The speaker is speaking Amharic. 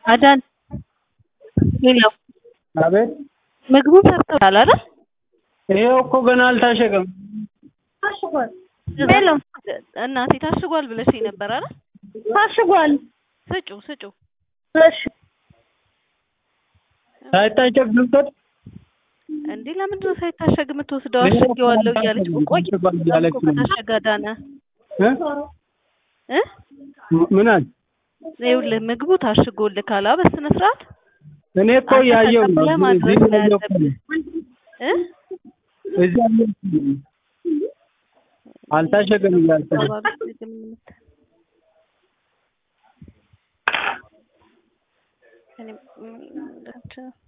አዳን ሌላው አቤት ምግቡን ሰርተውታል አይደል? ይሄው እኮ ገና አልታሸገም። ታሽጓል ሄሎ እናቴ ታሽጓል ብለሽኝ ነበር አይደል? ታሽጓል። ስጩ ስጩ። እሺ ሳይታሸግ ልውሰድ? እንዴ ለምንድን ነው ሳይታሸግ የምትወስደው? አሸጌዋለሁ እያለች እኮ ቆይ ታሽጓል እያለች ነው። ከታሸገ አዳነ እ? እ ምን አለ? ይኸውልህ ምግቡ ታሽጎልህ ካላ በስነ ስርዓት እኔ እኮ ያየው ነው። ተቀብለህ ማድረስ እዚህ ነው ያየው እኮ ያለብህ። ነው። እ እዚህ ያየው እኮ ነው። አልታሸገም እያልኩ ነው። እኔ